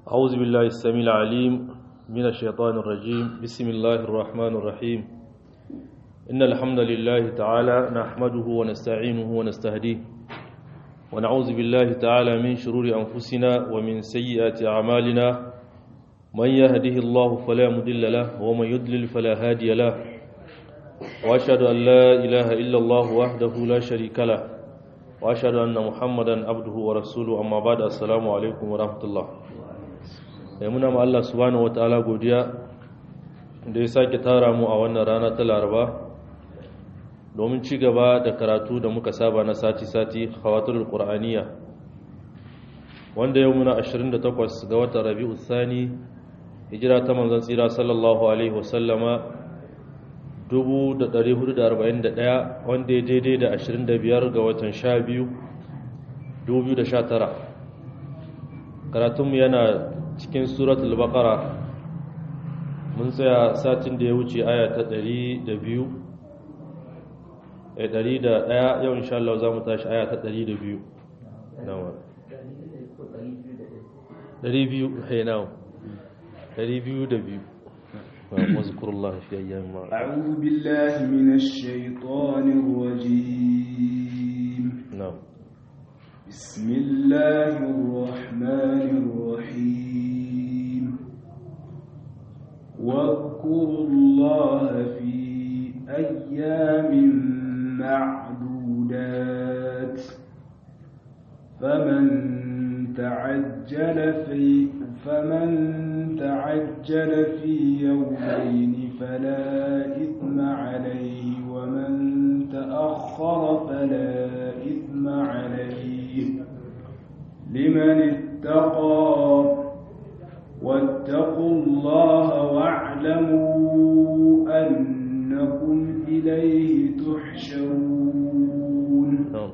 أعوذ بالله السميع العليم من الشيطان الرجيم بسم الله الرحمن الرحيم إن الحمد لله تعالى نحمده ونستعينه ونستهديه ونعوذ بالله تعالى من شرور أنفسنا ومن سيئات أعمالنا من يهده الله فلا مضل له ومن يضلل فلا هادي له وأشهد أن لا إله إلا الله وحده لا شريك له وأشهد أن محمدا عبده ورسوله أما بعد السلام عليكم ورحمة الله ya muna ma Allah subhanahu wataala godiya da ya sake tara mu a wannan rana ta Laraba domin ci gaba da karatu da muka saba na sati-sati khawatul qur'aniya wanda yau muna 28 ga watan Rabiul Thani hijira ta manzon tsira sallallahu alaihi wasallama 1441 wanda ya daidai da 25 ga watan 12 2019 karatunmu yana cikin suratul baqara mun tsaya satin da ya wuce aya ta 102 eh 101 yau insha Allah za mu tashi aya ta 102 nawa 200 hey now 202 واذكر الله في ايام معلومات أعوذ بالله من الشيطان الرجيم نعم بسم الله الرحمن الرحيم واذكروا الله في أيام معدودات فمن تعجل في فمن تعجل في يومين فلا إثم عليه ومن تأخر فلا إثم عليه لمن اتقى واتقوا الله واعلموا أنكم إليه تحشرون نعم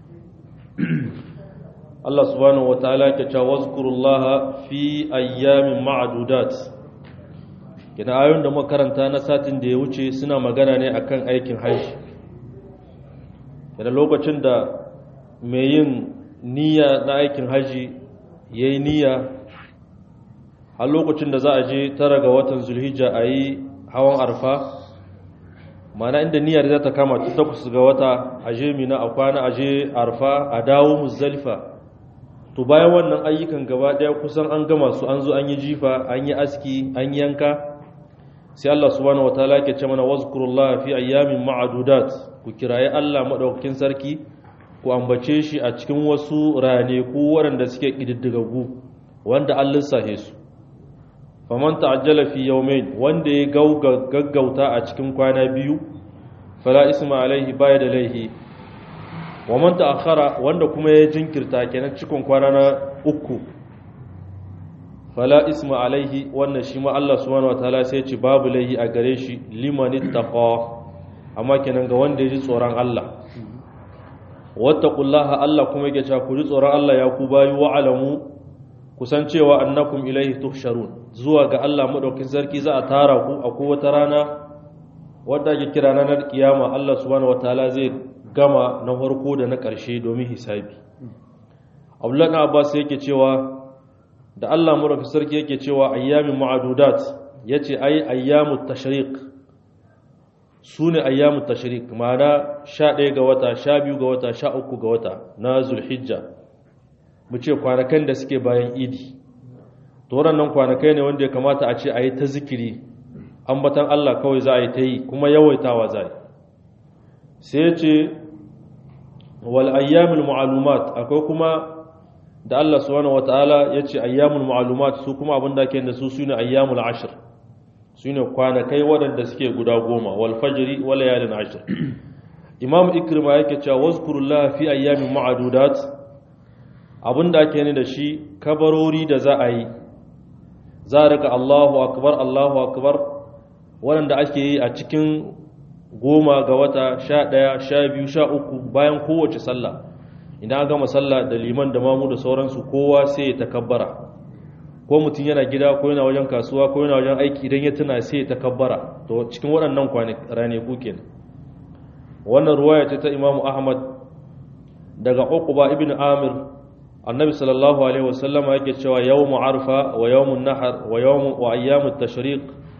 Allah subhanahu wataala ke cewa wazkurullaha fi ayyamin ma'dudat kina ayoyin da muka karanta na satin da ya wuce suna magana ne akan aikin hajji kina lokacin da mai yin niyya na aikin hajji yayi niyya har lokacin da za a je tara ga watan zulhijja a yi hawan arfa mana inda niyyar za ta kama ta takwas ga wata a je mina a kwana a je arfa a dawo muzdalifa to bayan wannan ayyukan gaba daya kusan an gama su an zo an yi jifa an yi aski an yanka sai Allah subhanahu wataala ke ce mana wazkurullah fi ayyamin ma'adudat ku kiraye Allah madaukakin sarki ku ambace shi a cikin wasu raneku waɗanda suke kididdigaggu wanda an lissafe su faman ta'ajjala fi yawmayn wanda ya gaggauta a cikin kwana biyu fala isma alaihi baya da laihi wa man ta'akhara wanda kuma ya jinkirta kenan cikin kwana na uku fala isma alaihi wannan shi ma Allah subhanahu wataala sai ya ce babu laihi a gare shi liman ittaqa amma kenan ga wanda ya ji tsoron Allah wattaqullaha Allah kuma yake cewa ku ji tsoron Allah ya ku bayu wa alamu kusan cewa annakum ilaihi tuhsharun zuwa ga Allah madaukin sarki za a tara ku a kowace rana wadda ake kira ranar kiyama Allah subhanahu wataala zai gama na farko da na ƙarshe domin hisabi Abdullah ibn Abbas yake cewa da Allah madaukin sarki yake cewa ayyamin ma'adudat yace ai ayyamut tashriq sune ayyamut tashriq ma'ana 11 ga wata 12 ga wata 13 ga wata na Zulhijja mu ce kwanakan da suke bayan idi to waɗannan kwanakai ne wanda ya kamata a ce a yi ta zikiri ambatan Allah kawai za a yi ta yi kuma yawaitawa za a yi sai ya ce wal ayyamul ma'lumat akwai kuma da Allah subhanahu wataala ya ce ayyamul ma'lumat su kuma abin da ake da su sune ayyamul ashr sune kwanakai waɗanda suke guda goma wal fajri wal layalin ashr imam ikrima yake cewa wazkurullaha fi ayyamin ma'dudat abin da ake ne da shi kabarori da za a yi za a rika Allahu akbar Allahu akbar waɗanda ake yi a cikin goma ga wata sha ɗaya sha biyu sha uku bayan kowace sallah idan an gama sallah da liman da mamu da sauransu kowa sai ya takabbara ko mutum yana gida ko yana wajen kasuwa ko yana wajen aiki idan ya tuna sai ya takabbara to cikin waɗannan ranaku kenan wannan ruwaya ce ta imamu ahmad daga uqba ibn amir annabi sallallahu alaihi wasallama yake cewa yawmu arfa wa yawmun nahar wa yawmu wa ayyamut tashriq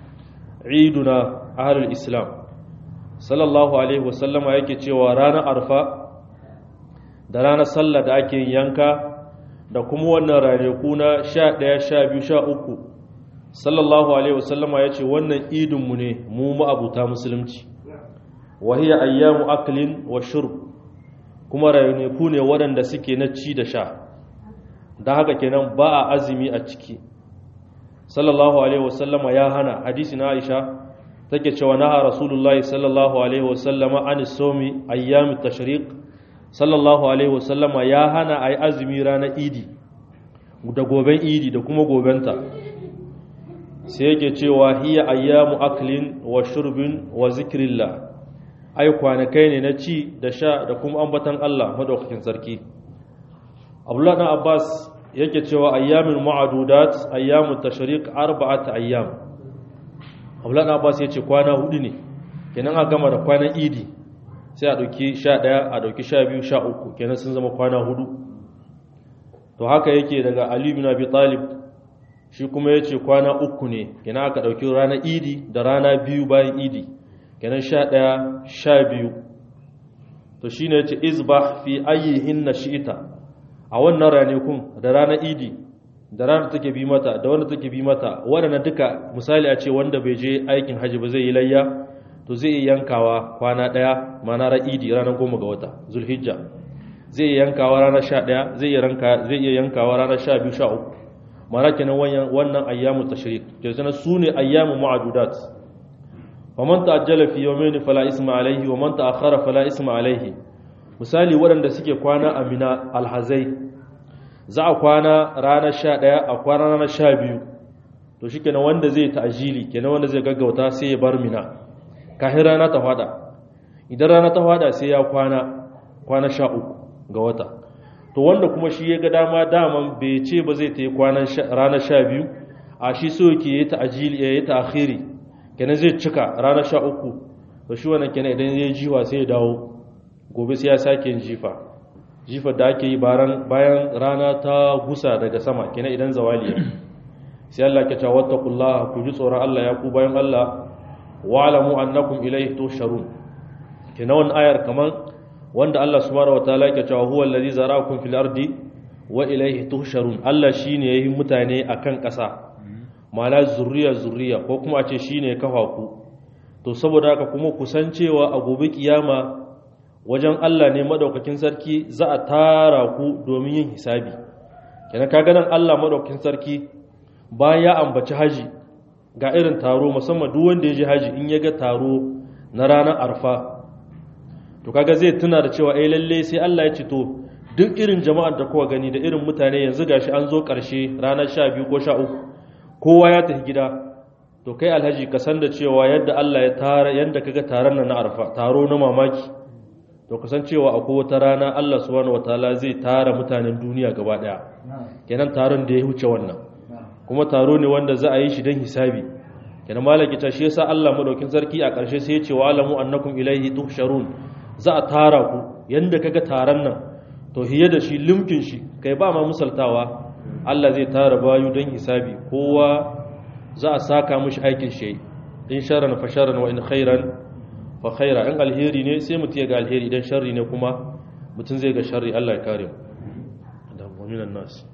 iduna ahlul islam sallallahu alaihi wasallama yake cewa ranar arfa da ranar sallah da ake yanka da kuma wannan ranaku na 11 12 13 sallallahu alaihi wasallama yace wannan idinmu ne mu ma'abuta musulunci wa hiya ayyamu aklin wa shurb kuma ranaku ne waɗanda suke na ci da sha da haka kenan ba a azumi a ciki sallallahu alaihi wasallama ya hana hadisi na Aisha take cewa naha rasulullahi sallallahu alaihi wasallama an somi ayyam tashriq sallallahu alaihi wasallama ya hana ayi azumi ranar idi da goben idi da kuma gobenta sai yake cewa hiya ayyamu aklin wa shurbin wa zikrillah ai kwanakai ne na ci da sha da kuma ambatan Allah madaukakin sarki Abdullah dan Abbas yake cewa ayyamin ma'adudat ayyamu tashriq arba'at ayyam Abdullah dan Abbas yace kwana hudu ne kenan a gama da kwanan idi sai a dauki 11 a dauki 12 13 kenan sun zama kwana hudu to haka yake daga Ali bin Abi Talib shi kuma yace kwana uku ne kenan aka dauki ranar idi da rana biyu bayan idi kenan 11 12 to shine yace izbah fi ayyihin nashi'ita a wannan ranakun da ranar idi da ranar take bi mata da wanda take bi mata waɗanda duka misali a ce wanda bai je aikin hajji ba zai yi layya to zai yi yankawa kwana ɗaya mana ra idi ranar goma ga wata zulhijja zai yi yankawa ranar sha ɗaya zai iya yankawa ranar sha biyu sha uku mana kenan wannan ayyamu tashrik ke zana su ne ayyamu ma'adudat wa man ta'ajjala fi yawmayn fala isma alayhi wa man ta'akhkhara fala isma alayhi misali waɗanda suke kwana a mina alhazai za a kwana ranar sha ɗaya a kwana ranar sha biyu to shi kenan wanda zai ta'ajili kenan wanda zai gaggauta sai ya bar mina kafin rana ta fada idan rana ta fada sai ya kwana kwana sha uku ga wata to wanda kuma shi ya ga dama daman bai ce ba zai ta yi ranar sha biyu a shi so yake ya yi ta'ajili ya yi ta'akhiri kenan zai cika ranar sha uku to shi wannan kenan idan ya jiwa sai ya dawo gobe sai ya sake yin jifa jifa da ake yi bayan rana ta gusa daga sama kenan idan zawali ya sai Allah ke cewa wattaqullaha ku ji tsoron Allah ya ku bayan Allah wa alamu annakum ilayhi tusharun kenan wannan ayar kaman wanda Allah subhanahu wataala ke cewa huwa allazi zara'akum fil ardi wa ilayhi tusharun Allah shine yayi mutane akan ƙasa mala zurriya zurriya ko kuma a ce shine ya kafa ku to saboda haka kuma kusancewa a gobe kiyama wajen Allah ne madaukakin sarki za a tara ku domin yin hisabi kenan kaga nan Allah madaukakin sarki bayan ya ambaci haji ga irin taro musamman duk wanda ya je haji in ya ga taro na ranar arfa to kaga zai tuna da cewa eh lalle sai Allah ya ce to duk irin jama'ar da kowa gani da irin mutane yanzu gashi an zo karshe ranar 12 ko 13 kowa ya tafi gida to kai alhaji ka san da cewa yadda Allah ya tara yanda kaga taron nan na arfa taro na mamaki to kasancewa akwai wata rana Allah subhanahu wataala zai tara mutanen duniya gaba daya kenan taron da ya huce wannan kuma taro ne wanda za a yi shi don hisabi kenan malaki ta shi yasa Allah madaukin sarki a ƙarshe sai ya ce wa alamu annakum ilaihi tuhsharun za a tara ku yanda kaga taron nan to hiye da shi limkin shi kai ba ma musaltawa Allah zai tara bayu don hisabi kowa za a saka mishi aikin shi in sharran fa sharran wa in khairan fa khaira in alheri ne sai mutum ya ga alheri idan sharri ne kuma mutum zai ga sharri Allah ya kare mu da mu'minan nas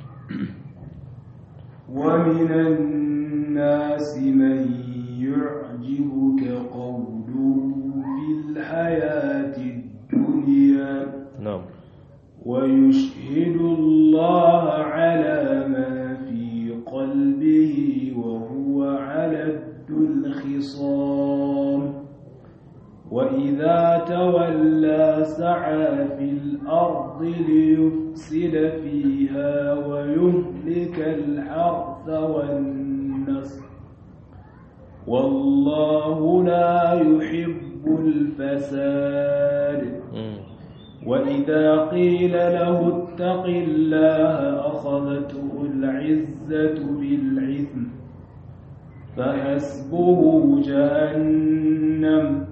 ومن الناس من يعجبك قوله في الحياة الدنيا na'am ويشهد الله على ما في قلبه وهو علد الخصام وإذا تولى سعى في الأرض ليفسد فيها ويهلك الحرث والنسل والله لا يحب الفساد وإذا قيل له اتق الله أخذته العزة بالعثم فحسبه جهنم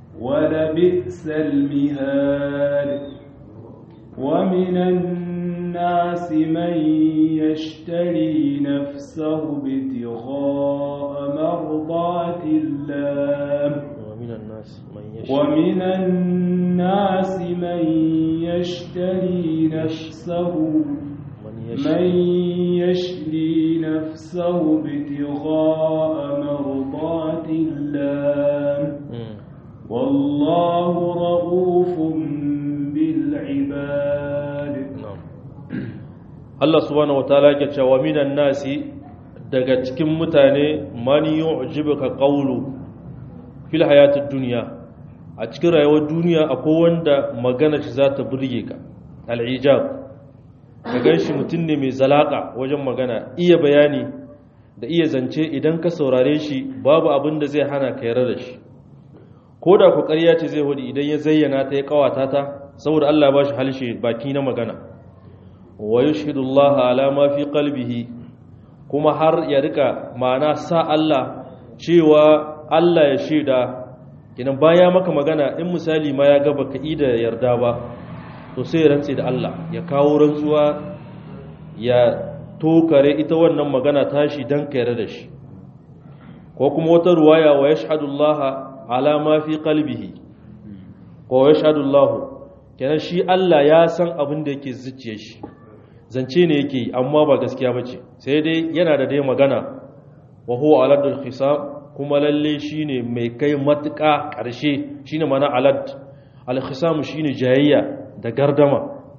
ولبئس المهاد ومن الناس من يشتري نفسه ابتغاء مرضات الله ومن الناس من ومن الناس من يشتري نفسه من من يشري نفسه ابتغاء مرضات الله والله رؤوف بالعباد Allah subhanahu wataala yake cewa minan nasi daga cikin mutane man yu'jibuka qawlu fil hayatid dunya a cikin rayuwar duniya akwai wanda magana shi za ta burge ka al'ijab ka ganshi mutum ne mai zalaka wajen magana iya bayani da iya zance idan ka saurare shi babu abin da zai hana ka yarda da shi ko da ku ƙarya ce zai hudu idan ya zayyana ta ya kawata ta saboda Allah ba shi halshe baki na magana wa yushhidu Allah ala ma fi qalbihi kuma har ya rika ma'ana sa Allah cewa Allah ya shaida kinan baya maka magana in misali ma ya ga baka ida yarda ba to sai ya rantse da Allah ya kawo rantsuwa ya tokare ita wannan magana tashi dan ka yarda da shi ko kuma wata ruwaya wa yashhadu Allah ala ma fi qalbihi ko yashhadu Allah kenan shi Allah ya san abin da yake zuciyar shi zance ne yake yi amma ba gaskiya bace sai dai yana da dai magana wa huwa aladul khisam kuma lalle shine mai kai matuƙa ƙarshe shine mana alad al khisam shine jayayya da gardama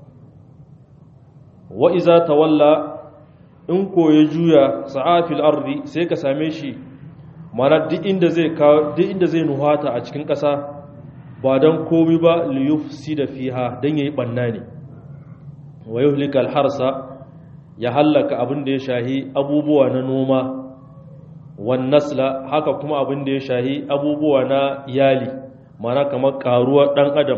wa iza tawalla in ko ya juya sa'afil ardi sai ka same shi mana duk inda zai duk inda zai nuhata a cikin ƙasa ba don komi ba liyufsi da fiha don yayi banna ne wa yuhlika harsa ya hallaka abin da ya shahi abubuwa na noma wan nasla haka kuma abin da ya shahi abubuwa na iyali mana kamar karuwar dan adam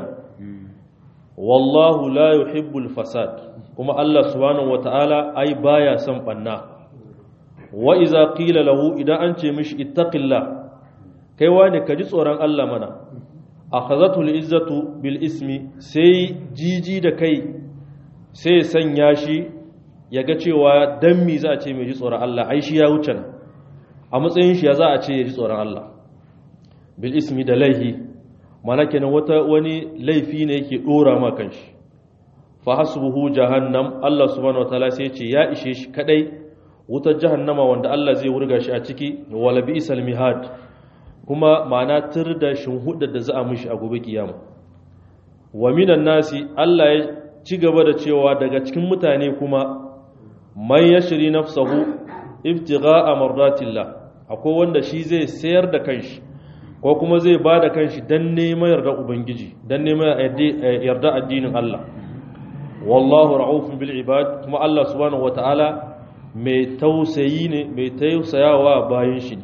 wallahu la yuhibbul fasad kuma Allah subhanahu wataala ai baya son banna wa iza qila lahu idan an ce mishi ittaqillah kai wane ka ji tsoron Allah mana akhazatu al-izzatu bil ismi sai jiji da kai sai sanya shi ya ga cewa dan mi za a ce mai ji tsoron Allah ai shi ya wuce a matsayin shi ya za a ce ya ji tsoron Allah bil ismi da laihi mana kenan wata wani laifi ne yake dora ma kanshi fa hasbuhu jahannam Allah subhanahu wataala sai ya ce ya ishe shi kadai wutar jahannama wanda Allah zai wurga shi a ciki wala bi'sal mihad kuma ma'ana tur da shinhudar da za a mishi a gobe kiyama wa minan nasi Allah ya ci gaba da cewa daga cikin mutane kuma man yashri nafsahu ibtigha'a mardatillah akwai wanda shi zai sayar da kanshi ko kuma zai ba da kanshi dan neman yarda ubangiji dan neman yarda addinin Allah wallahu ra'ufun bil ibad kuma Allah subhanahu wataala mai tausayi ne mai tausayawa bayan shi ne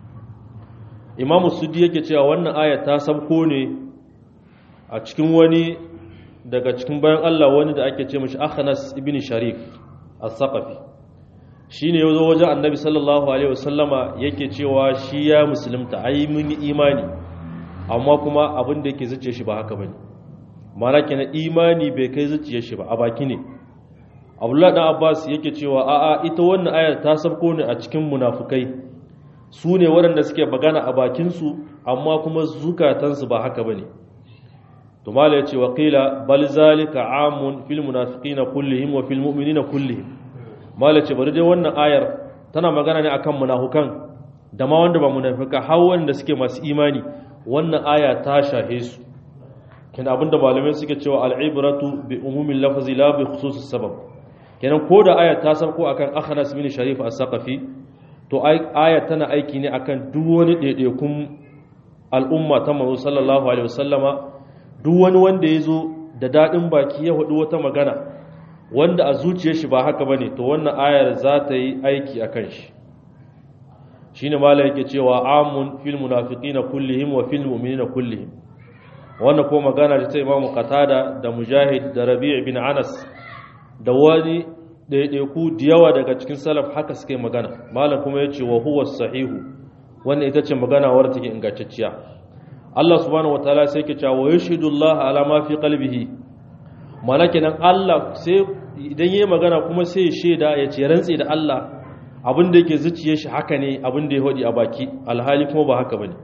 imamu sudi yake cewa wannan aya ta sabko ne a cikin wani daga cikin bayan Allah wani da ake ce mashi akhanas ibn sharif as-saqafi shine yazo wajen annabi sallallahu alaihi wasallama yake cewa shi ya musulunta ai mun yi imani amma kuma abin da yake zuciya shi ba haka bane mana kenan imani bai kai zuciyar shi ba a baki ne abdullahi dan abbas yake cewa a'a ita wannan ayar ta sabko ne a cikin munafukai su ne waɗanda suke magana a bakinsu amma kuma zukatansu ba haka ba ne tumala ya ce wa ƙila bal zalika amun fil munafiqina kullihim wa fil mu'minina kullihim mala ce bari dai wannan ayar tana magana ne akan munafukan da ma wanda ba munafika har wanda suke masu imani wannan aya ta shahe su kin abinda malamai suke cewa al'ibratu bi umumin lafzi la bi khususis sabab kenan ko da aya ta sauko akan akhnas bin sharif as-saqafi to aya tana aiki ne akan duk wani daidaikun al'umma ta manzo sallallahu alaihi wasallama duk wani wanda ya zo da daɗin baki ya hudu wata magana wanda a zuciyar shi ba haka bane to wannan ayar za ta yi aiki akan shi shine malai yake cewa amun fil munafiqina kullihim wa fil mu'minina kullihim wannan ko magana da ta imamu qatada da mujahid da rabi' bin anas da wani ɗaiɗaiku da yawa daga cikin salaf haka suka yi magana malam kuma ya ce wa huwa sahihu wannan ita ce magana wadda take ingantacciya Allah subhanahu wataala sai ke cewa yashhadu Allah ala ma fi qalbihi mana kenan Allah sai idan yayi magana kuma sai ya sheda ya ce rantsi da Allah abin da yake zuciyar shi haka ne abin da ya hodi a baki alhali kuma ba haka bane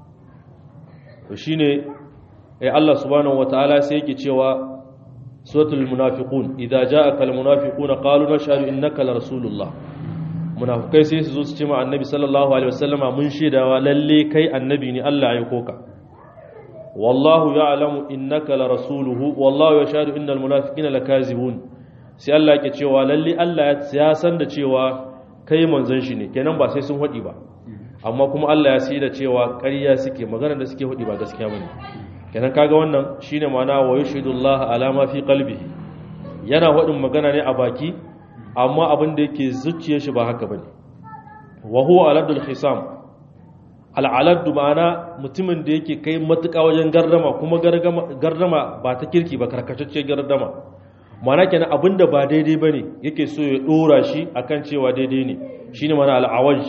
to shine eh Allah subhanahu wataala sai yake cewa suratul munafiqun idza ja'aka al munafiquna qalu nashhadu innaka la rasulullah munafikai sai su zo su ce ma annabi sallallahu alaihi wasallama mun shaidawa lalle kai annabi ne Allah ya koka wallahu ya'lamu innaka la rasuluhu wallahu yashhadu innal munafiqina lakazibun sai Allah yake cewa lalle Allah ya san da cewa kai manzon shi ne kenan ba sai sun hadi ba amma kuma Allah ya sai da cewa ƙarya suke magana da suke hadi ba gaskiya bane kenan kaga wannan shine ma'ana wa yashhadullahu ala ma fi qalbihi yana hadin magana ne a baki amma abin da yake zuciyar shi ba haka bane wa huwa aladul khisam al'aladdu ma'ana mutumin da yake kai matuƙa wajen gardama kuma gardama ba ta kirki ba karkatacce gardama mana kenan abinda ba daidai bane yake so ya dora shi akan cewa daidai ne shine mana al'awaj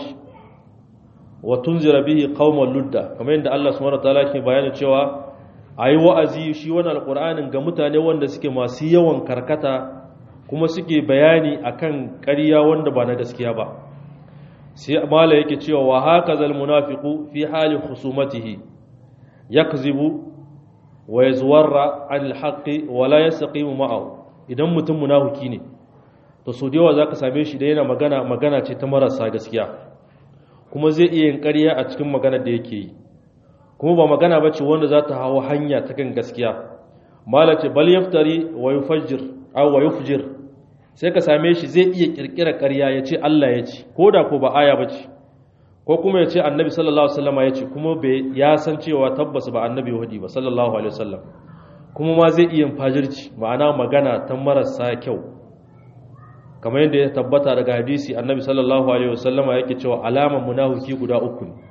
wa tunzira bihi qauman ludda kamar yadda Allah subhanahu wataala ke bayani cewa ayi wa'azi shi wannan alqur'anin ga mutane wanda suke masu yawan karkata kuma suke bayani akan ƙarya wanda ba na gaskiya ba sai mala yake cewa wa hakazal munafiqu fi hali khusumatihi yakzibu wa yazwarra anil haqqi wa la yastaqimu ma'ahu idan mutum munafiki ne to so da yawa zaka same shi da yana magana magana ce ta marasa gaskiya kuma zai iya yin ƙarya a cikin maganar da yake yi kuma ba magana bace wanda za ta hawo hanya ta kan gaskiya mala ce bal yaftari wa yufajjir aw wa yufjir sai ka same shi zai iya kirkira ƙarya ya ce Allah ya ce ko da ko ba aya ba ce ko kuma ya ce annabi sallallahu alaihi wasallam ya ce kuma bai ya san cewa tabbas ba annabi wadi ba sallallahu alaihi wasallam kuma ma zai iya fajirci ma'ana magana ta marasa kyau kamar yadda ya tabbata daga hadisi annabi sallallahu alaihi wasallam yake cewa alaman munafiki guda uku ne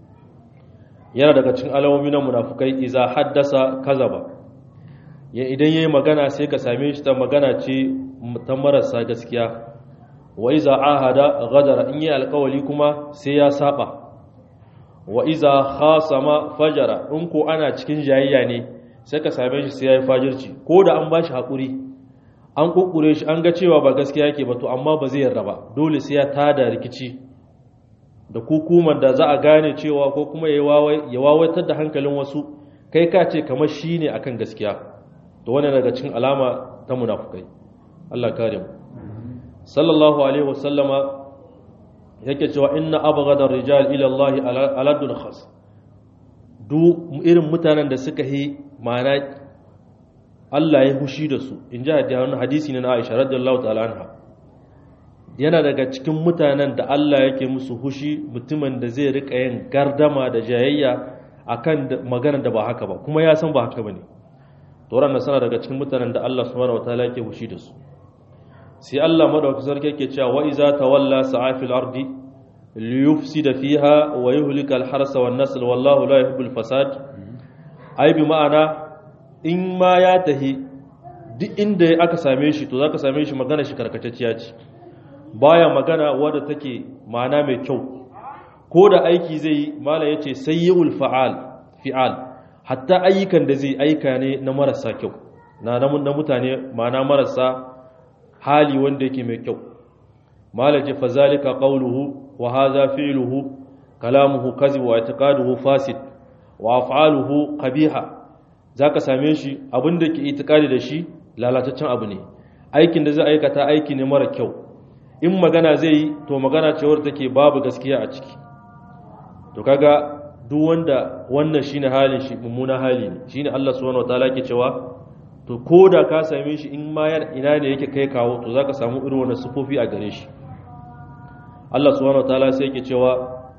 yana daga cikin alamomi na munafukai iza haddasa kazaba ya idan yayi magana sai ka same shi ta magana ce ta marasa gaskiya wa iza ahada ghadara in yi alkawali kuma sai ya saba wa iza khasama fajara in ko ana cikin jayayya ne sai ka same shi sai ya yi fajirci ko da an bashi hakuri an kukkure shi an ga cewa ba gaskiya yake ba to amma ba zai yarda ba dole sai ya tada rikici da kukuman da za a gane cewa ko kuma ya wawaitar da hankalin wasu kai ka ce kamar shi ne akan gaskiya to wani daga cikin alama ta munafukai Allah kare mu sallallahu alaihi wasallama yake cewa inna abghada rijal ila Allah aladul khas du irin mutanen da suka yi ma'ana Allah ya hushi da su in ji hadisi ne na Aisha radiyallahu ta'ala anha yana daga cikin mutanen da Allah yake musu hushi mutumin da zai rika yin gardama da jayayya akan magana da ba haka ba kuma ya san ba haka bane to ran sana daga cikin mutanen da Allah subhanahu wataala yake hushi da su sai Allah madaukakin sarki yake cewa wa iza tawalla sa'a fil ardi liyufsida fiha wa yuhlika al harsa wan nasl wallahu la yuhibbul fasad ai bi ma'ana in ma ya tahi duk inda aka same shi to zaka same shi magana shi karkatacciya ce baya magana wadda take ma'ana mai kyau ko da aiki zai yi mala yace sayyul fa'al fi'al hatta ayyukan da zai aika ne na marasa kyau na na mutane ma'ana marasa hali wanda yake mai kyau mala ce fazalika qawluhu wa hadha fi'luhu kalamuhu kazib wa i'tiqaduhu fasid wa af'aluhu qabiha zaka same shi abinda ke itikadi da shi lalataccen abu ne aikin da zai aikata aiki ne mara kyau in magana zai yi to magana ce wadda take babu gaskiya a ciki to kaga duk wanda wannan shine halin shi mummuna hali ne shine Allah subhanahu wataala ke cewa to koda ka same shi in ma ina ne yake kai kawo to zaka samu irin wannan sufofi a gare shi Allah subhanahu wataala sai yake cewa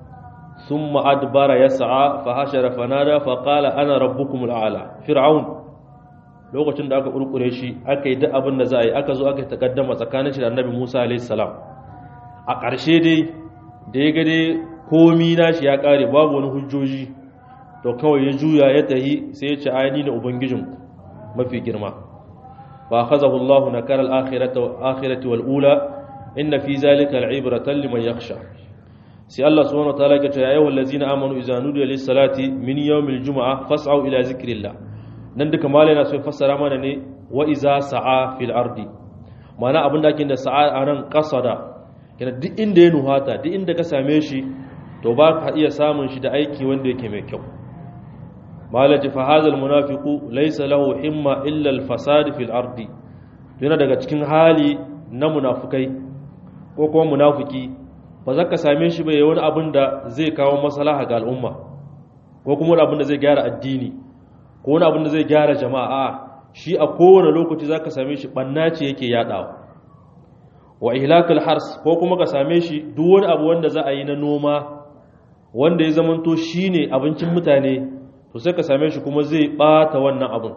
thumma adbara yas'a fa hashara fanada fa qala ana rabbukumul a'la fir'aun lokacin da aka kurkure shi aka yi duk abin da za a yi aka zo aka takaddama tsakanin shi da annabi Musa alaihi salam a ƙarshe dai da ya ga dai komi nashi ya ƙare babu wani hujjoji to kawai ya juya ya tahi sai ya ce ayani na ubangijin mafi girma fa akhazahu Allahu nakara al-akhirati wal ula inna fi zalika al-ibratan liman yakhsha sai Allah subhanahu wa ta'ala ya ce ya ayyuhal ladzina amanu idza nudiya lis-salati min yawmil jumu'ah fas'au ila zikrillah nan duka malai na so fassara mana ne wa iza sa'a fil ardi mana abin da ake da sa'a nan qasada yana duk inda ya nuhata duk inda ka same shi to ba ka iya samun shi da aiki wanda yake mai kyau malaji fa hadha almunafiqu laysa lahu himma illa alfasad fil ardi yana daga cikin hali na munafukai ko kuma munafiki ba za ka same shi bai wani abin da zai kawo maslaha ga al'umma ko kuma wani abin da zai gyara addini ko wani abin da zai gyara jama'a shi a kowane lokaci za ka same shi ɓanna ce yake yaɗawa wa ihlakul hars ko kuma ka same shi duk wani abu wanda za a yi na noma wanda ya zamanto shi ne abincin mutane to sai ka same shi kuma zai ɓata wannan abin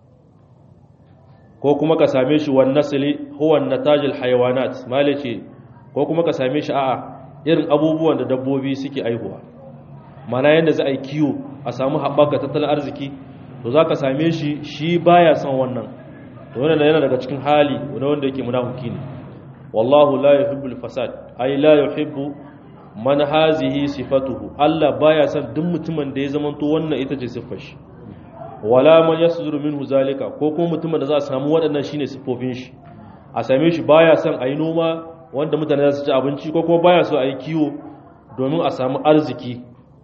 ko kuma ka same shi wannan nasili huwa natajil hayawanat male ce ko kuma ka same shi a'a irin abubuwan da dabbobi suke aihuwa mana yadda za a yi kiwo a samu haɓaka tattalin arziki to za ka same shi shi baya son wannan to wannan yana daga cikin hali wanda wanda yake munafiki ne wallahu la yuhibbul fasad ay la yuhibbu man hazihi sifatuhu Allah baya son duk mutumin da ya zamanto wannan ita ce siffar shi wala man yasduru minhu zalika ko kuma mutumin da za a samu waɗannan shine siffofin shi a same shi baya son ayi noma wanda mutane za su ci abinci ko kuma baya so ayi kiwo domin a samu arziki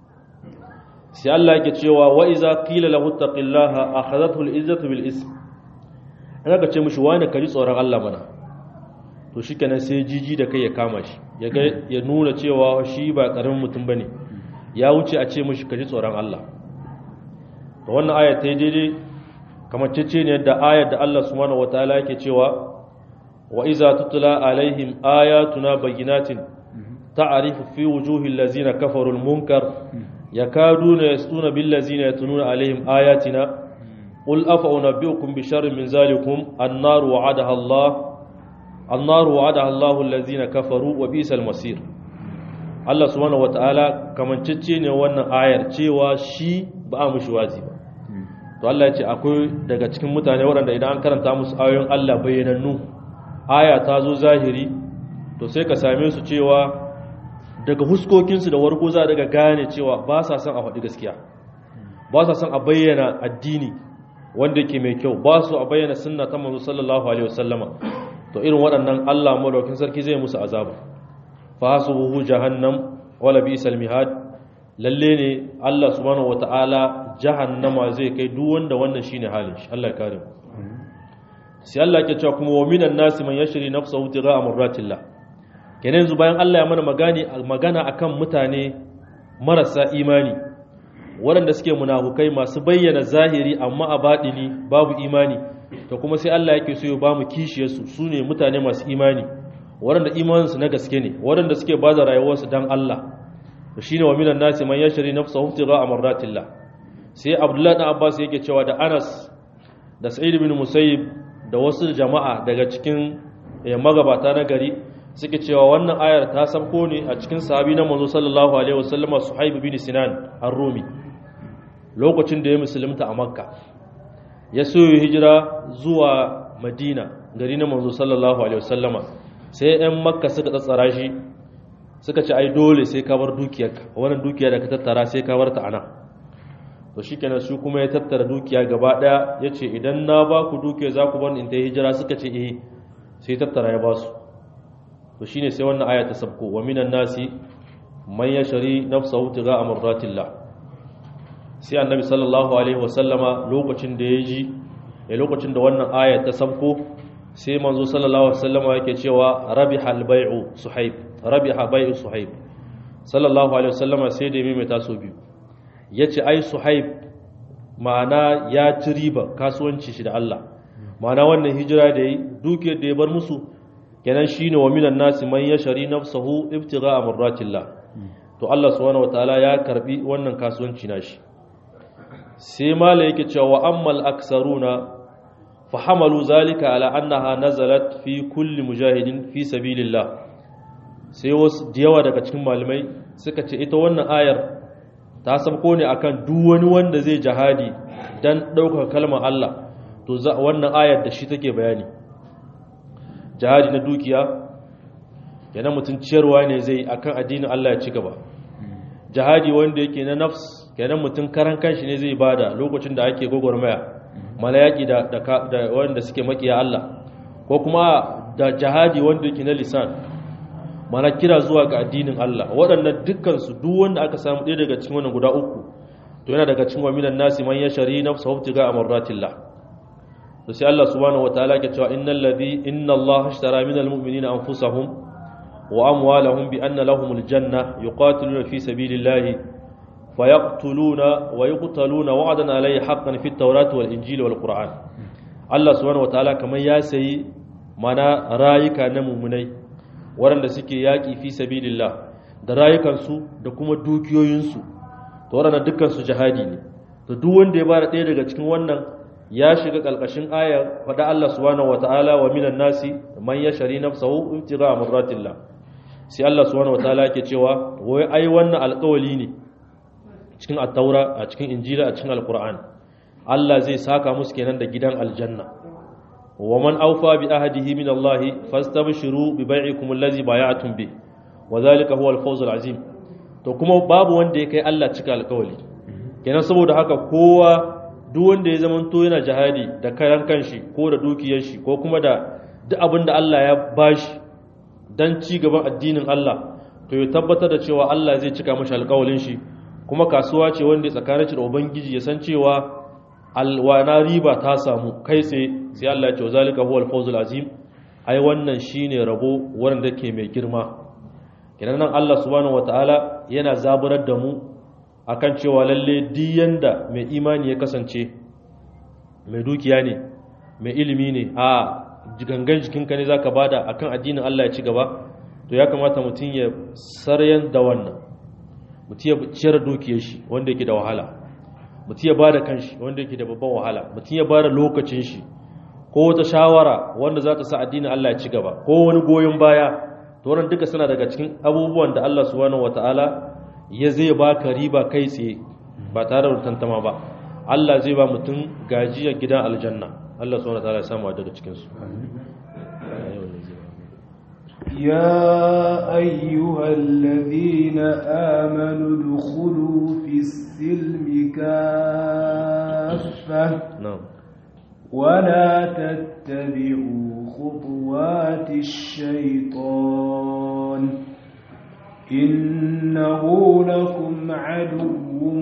sai Allah yake cewa wa iza qila lahu taqillaha akhadathu al-izzatu bil ism ana ka ce mishi wani kaji tsoron Allah mana to shikenan sai jiji da kai ya kama shi ya ga ya nuna cewa shi ba karamin mutum bane ya wuce a ce mishi kaji tsoron Allah to wannan aya ta daidai kamar cece ne da ayar da Allah subhanahu wataala yake cewa wa iza tutla alaihim ayatuna bayyinatin ta'rifu fi wujuhil ladzina kafaru al-munkar yakaduna yasuna bil ladzina yatununa alaihim ayatina qul afa unabbiukum bi sharrin min zalikum an-nar wa'adaha Allah an-nar wa'adaha Allah alladzina kafaru wa bi'sal masir Allah subhanahu wataala kamancece ne wannan ayar cewa shi ba a mushi wazi ba to Allah ya ce akwai daga cikin mutane waɗanda idan an karanta musu ayoyin Allah bayyanannu aya ta zo zahiri to sai ka same su cewa daga huskokinsu da warko za daga gane cewa ba sa son a faɗi gaskiya ba sa son a bayyana addini wanda ke mai kyau ba su a bayyana sunna ta manzo sallallahu alaihi wasallama to irin waɗannan Allah madaukakin sarki zai musu azaba fa hasubuhu jahannam wala bi'sal mihad lalle ne Allah subhanahu wataala jahannama zai kai duk wanda wannan shine halin shi Allah ya kare mu sai Allah ke cewa kuma wa minan nasi man yashri nafsahu tigha amratillah kenan yanzu bayan Allah ya mana magani magana akan mutane marasa imani waɗanda suke munafukai masu bayyana zahiri amma a baɗini babu imani to kuma sai Allah yake so ya ba mu kishiyarsu su ne mutane masu imani waɗanda imaninsu na gaske ne waɗanda suke ba da rayuwarsu don Allah to shine wa minan nasi man yashri nafsahu tigha amratillah sai Abdullahi dan Abbas yake cewa da Anas da Sa'id bin Musayyib da wasu jama'a daga cikin magabata na gari suke cewa wannan ayar ta sabko ne a cikin sahabi na manzo sallallahu alaihi wasallama Suhaib bin Sinan ar-Rumi lokacin da ya musulunta a Makka ya so hijira zuwa Madina gari na manzo sallallahu alaihi wasallama sai ɗan Makka suka tsatsara shi suka ce ai dole sai ka bar dukiyarka wannan dukiya da ka tattara sai ka bar ta ana to shikenan su kuma ya tattara dukiya gaba daya yace idan na ba ku dukiya za ku bar in ta hijira suka ce eh sai tattara ya ba su to shine sai wannan aya ta sabko wa minan nasi man yashri nafsahu tiga amratillah sai annabi sallallahu alaihi wasallama lokacin da ya ji ya lokacin da wannan aya ta sabko sai manzo sallallahu alaihi wasallama yake cewa rabiha albay'u suhaib rabiha bai'u suhaib sallallahu alaihi wasallama sai da mai taso biyu yace ai suhaib ma'ana ya ci riba kasuwanci shi da Allah ma'ana wannan hijira da yi dukiyar da ya bar musu kenan shine wa minan nasi man yashari nafsahu ibtigha'a marratillah to Allah subhanahu wataala ya karbi wannan kasuwanci nashi sai mala yake cewa ammal aksaruna fahamalu zalika ala annaha nazalat fi kulli mujahidin fi sabilillah sai wasu da yawa daga cikin malamai suka ce ita wannan ayar ta sabko ne akan duk wani wanda zai jihadi dan ɗaukar kalmar Allah to wannan ayar da shi take bayani jihadi na dukiya yana mutum ciyarwa ne zai akan addinin Allah ya ci gaba jihadi wanda yake na nafs kenan mutum karan kanshi ne zai bada lokacin da ake gwagwarmaya malayaki da da wanda suke makiya Allah ko kuma da jihadi wanda yake na lisan mana kira zuwa ga addinin Allah waɗannan dukkan su duk wanda aka samu ɗaya daga cikin wannan guda uku to yana daga cikin waminan nasi man yashari nafsahu tiga amratillah to sai Allah subhanahu wataala ke cewa innal ladhi inna Allah ashtara minal mu'minina anfusahum wa amwalahum bi anna lahumul janna yuqatiluna fi sabilillahi fayaqtuluna wa yuqtaluna wa'dan alayhi haqqan fit tawrati wal injili wal qur'an Allah subhanahu wataala kamar ya sayi mana rayuka na mumunai waɗanda suke yaƙi fi sabilillah da rayukansu da kuma dukiyoyinsu to waɗanda dukkansu jihadi ne to duk wanda ya bada ɗaya daga cikin wannan ya shiga ƙalƙashin aya faɗa Allah subhanahu wataala wa minan nasi man yashari nafsahu ibtigha marratillah sai Allah subhanahu wataala yake cewa wai ai wannan alƙawali ne cikin at-taura a cikin injila a cikin alqur'ani Allah zai saka musu kenan da gidan aljanna wa man awfa bi ahdihi min Allah fastabshiru bi bai'ikum allazi bay'atum bi wa zalika huwa al-fawz al-azim to kuma babu wanda ya kai Allah cika alƙawari kenan saboda haka kowa duk wanda ya zamanto yana jihadi da kayan kanshi ko da dukiyar shi ko kuma da duk abin da Allah ya bashi dan ci gaban addinin Allah to ya tabbatar da cewa Allah zai cika mashi alƙawarin shi kuma kasuwa ce wanda tsakanin shi da ubangiji ya san cewa alwana riba ta samu kai tsaye sai Allah ya ce zalika huwal fawzul azim ai wannan shine rabo wanda ke mai girma idan nan Allah subhanahu wataala yana zaburar da mu akan cewa lalle diyan da mai imani ya kasance mai dukiya ne mai ilimi ne a gangan jikinka ne zaka bada akan addinin Allah ya ci gaba to ya kamata mutum ya saryan da wannan mutum ya ciyar dukiyar shi wanda yake da wahala mutum ya bada kanshi wanda yake da babban wahala mutum ya bada lokacin shi ko wata shawara wanda za ta sa addinin Allah ya ci gaba ko wani goyon baya to wannan duka suna daga cikin abubuwan da Allah subhanahu wataala ya zai baka riba kai tsaye ba tare da tantama ba Allah zai ba mutum gajiyar gidan aljanna Allah subhanahu wataala ya samu daga cikin su يا أيها الذين آمنوا ادخلوا في السلم كافة na'am ولا تتبعوا خطوات الشيطان إنه لكم عدو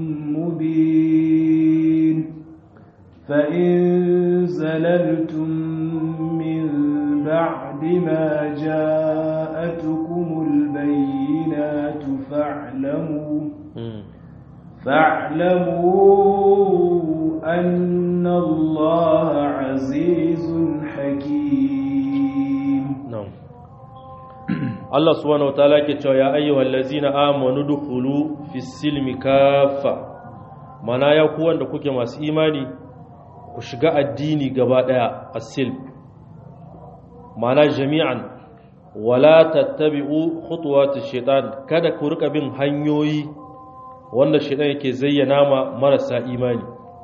مبين فإن زللتم من بعد ما جاءتكم البينات فاعلموا Mm. فاعلموا أن الله عزيز حكيم na'am Allah subhanahu wataala yake cewa ya ayyuhal ladzina amanu dukhulu fis silmi kaffa mana ya ku wanda kuke masu imani ku shiga addini gaba daya as-silm mana jami'an wala tattabi'u khutuwatish shaitan kada ku rika bin hanyoyi wanda shaitan yake zayyana ma marasa imani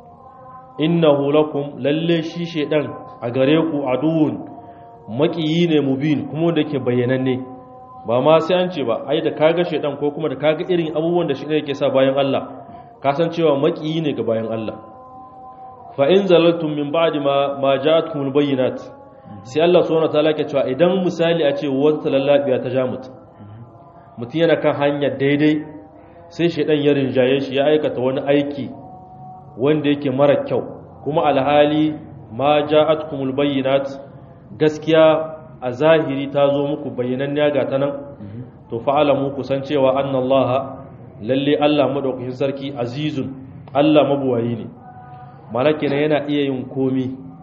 innahu lakum lalle shi shaitan a gare ku aduwwun makiyi ne mubin kuma da ke bayyananne ba ma sai an ce ba ai da kaga shaitan ko kuma da kaga irin abubuwan da shaitan yake sa bayan Allah ka san cewa makiyi ne ga bayan Allah fa in zalaltum min ba'di ma ma ja'atkumul bayyinat sai Allah subhanahu wataala ke cewa idan misali a ce wata lallabiya ta ja mutum mutum yana kan hanyar daidai sai shaitan ya rinjaye shi ya aikata wani aiki wanda yake mara kyau kuma alhali ma ja'atkumul bayyinat gaskiya a zahiri ta zo muku bayyananniya ga ta nan to fa'alamu ku san cewa annallaha lalle Allah madaukakin sarki azizun Allah mabuwayi ne malaka ne yana iya yin komi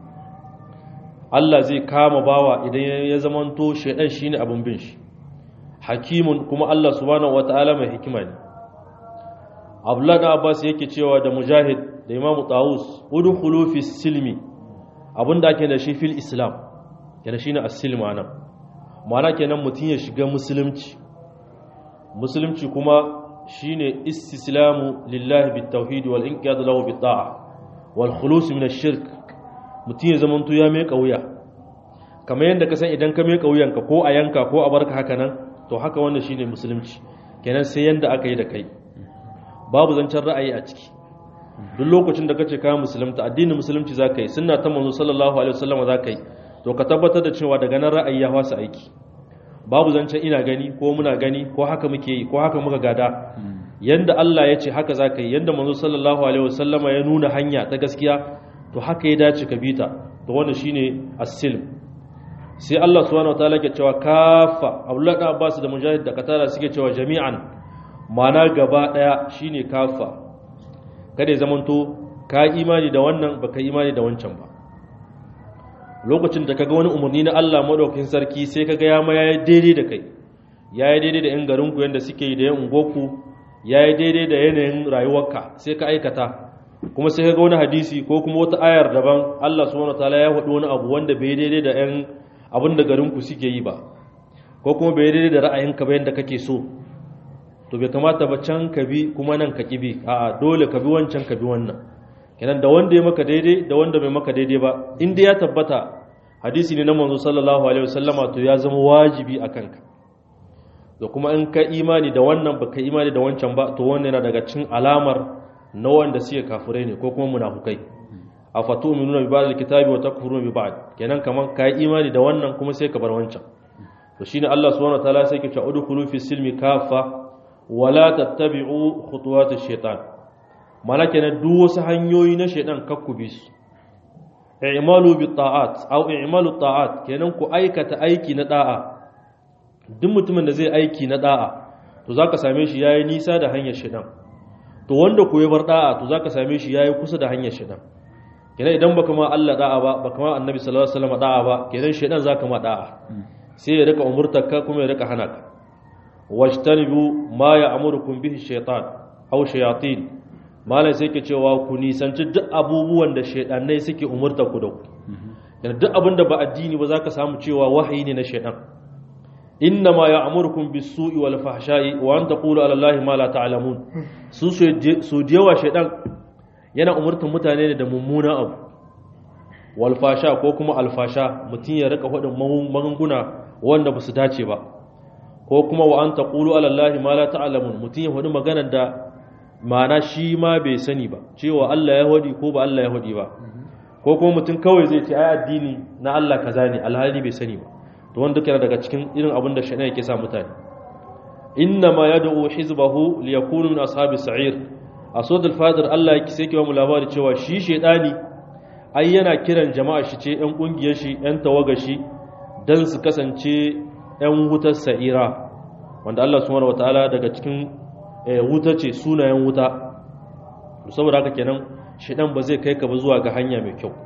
Allah zai kama bawa idan ya zamanto shaidan shine abun bin shi hakimun kuma Allah subhanahu wataala mai hikima ne Abdullah da Abbas yake cewa da Mujahid da Imam Tawus udkhulu fi silmi abinda ake da shi fil Islam yana shine as-silm anan ma'ana kenan mutun ya shiga musulunci musulunci kuma shine istislamu lillahi bit tauhid wal inqiyad lahu bit ta'a wal khulus min ash-shirk mutun ya zamanto ya mai kauya kamar yadda ka san idan ka mai kauyanka ko a yanka ko a barka haka nan to haka wannan shine musulunci kenan sai yanda aka yi da kai babu zancen ra'ayi a ciki duk lokacin da kace ka musulunta addinin musulunci zaka yi sunna ta manzo sallallahu alaihi wasallam zaka yi to ka tabbatar da cewa daga nan ra'ayi ya wasa aiki babu zancen ina gani ko muna gani ko haka muke yi ko haka muka gada yanda Allah ya ce haka za ka yi yanda manzo sallallahu alaihi wasallama ya nuna hanya ta gaskiya to haka ya dace ka bita to wannan shine as-silm sai Allah subhanahu wataala ke cewa kafa Abdullah da Abbas da Mujahid da Katara suke cewa jami'an ma'ana gaba daya shine kafa kada ya zamanto ka imani da wannan baka imani da wancan ba lokacin da kaga wani umarni na Allah madaukakin sarki sai kaga ya ma yayi daidai da kai yayi daidai da yan garin ku yanda suke yi da yan ungoku yayi daidai da yanayin rayuwarka sai ka aikata kuma sai kaga wani hadisi ko kuma wata ayar daban Allah subhanahu wataala ya faɗi wani abu wanda bai daidai da yan abin da garin ku suke yi ba ko kuma bai daidai da ra'ayinka ba yanda kake so to bai kamata ba can ka bi kuma nan ka ki bi a'a dole ka bi wancan ka bi wannan kenan da wanda ya maka daidai da wanda bai maka daidai ba inda ya tabbata hadisi ne na manzo sallallahu alaihi wasallama to ya zama wajibi a kanka da kuma in ka imani da wannan baka imani da wancan ba to wannan yana daga cikin alamar na wanda suke kafirai ne ko kuma munafukai afatu'minuna bi ba'd alkitabi wa takfuruna bi ba'd kenan kaman ka imani da wannan kuma sai ka bar wancan to shine Allah subhanahu wataala sai ke cewa udkhulu fi silmi kafa wala tattabi'u khutuwatish shaitan mana kenan duk wasu hanyoyi na shaidan kakku bi su i'malu bi ta'at aw i'malu ta'at kenan ku aikata aiki na da'a duk mutumin da zai aiki na da'a to zaka same shi yayi nisa da hanyar shaidan to wanda ku yi bar da'a to zaka same shi yayi kusa da hanyar shaidan kenan idan baka ma Allah da'a ba baka ma Annabi sallallahu alaihi wasallam da'a ba kenan shaidan zaka ma da'a sai ya rika umurtarka kuma ya rika hana ka wajtanibu ma ya'murukum bihi shaytan aw shayatin malai sai ke cewa ku nisanci duk abubuwan da shaidannai suke umurta ku da ku yana duk abin da ba addini ba za ka samu cewa wahayi ne na shaidan inna ma ya amurkun bi su'i wal fahsha'i wa an taqulu ala allahi ma la ta'lamun su su jewa shaidan yana umurtan mutane ne da mummuna abu wal fasha ko kuma alfasha mutum ya rika faɗin magunguna wanda ba su dace ba ko kuma wa an taqulu ala allahi ma la ta'lamun mutum ya faɗi maganar da ma'ana shi ma bai sani ba cewa Allah ya hudi ko ba Allah ya hudi ba ko kuma mutum kawai zai ce ai addini na Allah kaza ne alhali bai sani ba to wanda duka daga cikin irin abin da shaitan yake sa mutane inna ma yad'u hizbahu liyakunu min ashabis sa'ir a suratul fatir Allah yake sai ke mu labari cewa shi shaitani ai yana kiran jama'a shi ce yan kungiyar shi yan tawaga shi dan su kasance yan wutar sa'ira wanda Allah subhanahu wataala daga cikin wuta ce sunayen wuta saboda haka kenan shidan ba zai kai ka ba zuwa ga hanya mai kyau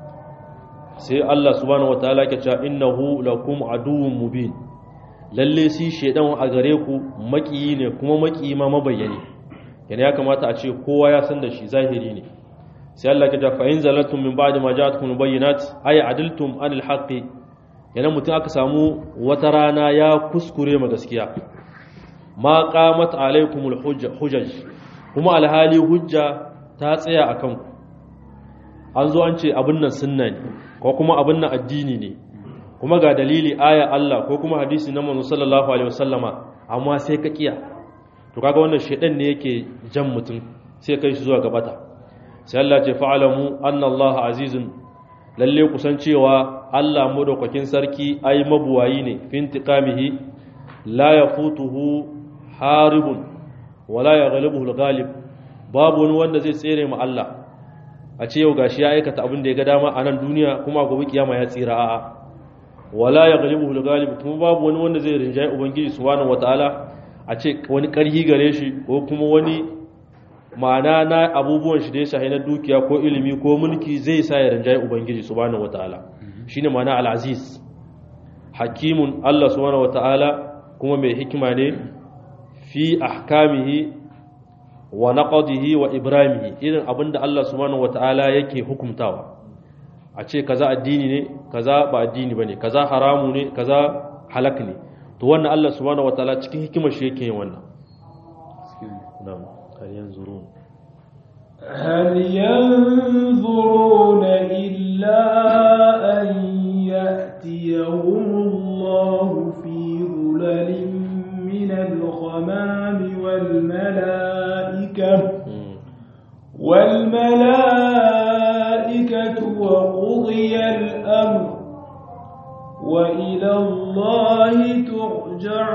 sai Allah subhanahu wataala ke cewa innahu lakum aduwwun mubin lalle si shedan a gare ku makiyi ne kuma makiyi ma mabayyane yana ya kamata a ce kowa ya san da shi zahiri ne sai Allah ke cewa fa in zalatum min ba'di ma ja'atkum bayyinat ay adiltum anil haqqi yana mutum aka samu wata rana ya kuskure ma gaskiya ma qamat alaikumul hujaj kuma alhali hujja ta tsaya akan ku an zo an ce abin nan sunna ne ko kuma abin nan addini ne kuma ga dalili aya Allah ko kuma hadisi na manzo sallallahu alaihi wasallama amma sai ka kiya to kaga wannan shedan ne yake jan mutum sai kai shi zuwa gabata sai Allah ce fa'alamu anna Allah azizun lalle kusan cewa Allah madaukakin sarki ai mabuwayi ne fi intiqamihi la yafutuhu haribun wala ya galibu galib babu wani wanda zai tsere ma Allah a ce yau gashi ya aikata abin da ya ga dama a nan duniya kuma gobe kiyama ya tsira a'a wala ya galibu galib kuma babu wani wanda zai rinjaye ubangiji subhanahu wataala a ce wani karhi gare shi ko kuma wani ma'ana na abubuwan shi da ya shahi na dukiya ko ilimi ko mulki zai sa ya rinjaye ubangiji subhanahu wataala shine ma'ana al-aziz hakimun Allah subhanahu wataala kuma mai hikima ne fi ahkamihi wa naqdihi wa ibramihi irin abinda Allah subhanahu wataala yake hukumtawa a ce kaza addini ne kaza ba addini bane kaza haramu ne kaza halak ne to wannan Allah subhanahu wataala cikin hikimar shi yake yin wannan na'am hal yanzurun هل ينظرون إلا أن يأتيهم الله في ظلل من الغمام والملائكة والملائكة وقضي الأمر وإلى الله ترجع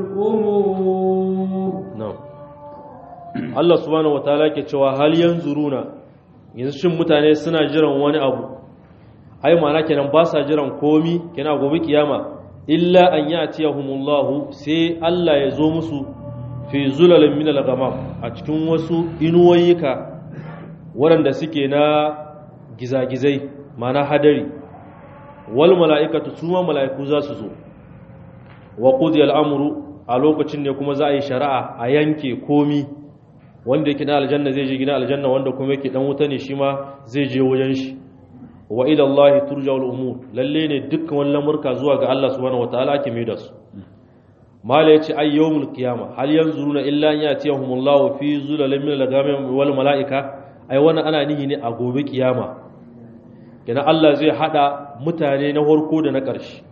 الأمور na'am Allah subhanahu wataala ke cewa hal yanzuruna yanzu shin mutane suna jiran wani abu ai ma'ana kenan ba sa jiran komi kenan gobe kiyama illa an ya'tiyahumullahu sai Allah ya zo musu fi zulalin min al-ghamam a cikin wasu inuwayyuka waɗanda suke na gizagizai ma'ana hadari wal mala'ikatu suma mala'iku za su zo wa qudiya al-amru a lokacin ne kuma za a yi shari'a a yanke komi wanda yake na aljanna zai je gina aljanna wanda kuma yake dan wuta ne shi ma zai je wajen shi wa ila Allah turja'ul umur lalle ne dukkan wani lamurka zuwa ga Allah subhanahu wataala ake mai da su mala yace ay yawmul qiyama hal yanzuruna illa an yatiyahumullahu fi zulalin min al-ghamam wal malaika ai wannan ana nihi ne a gobe kiyama kenan Allah zai hada mutane na farko da na ƙarshe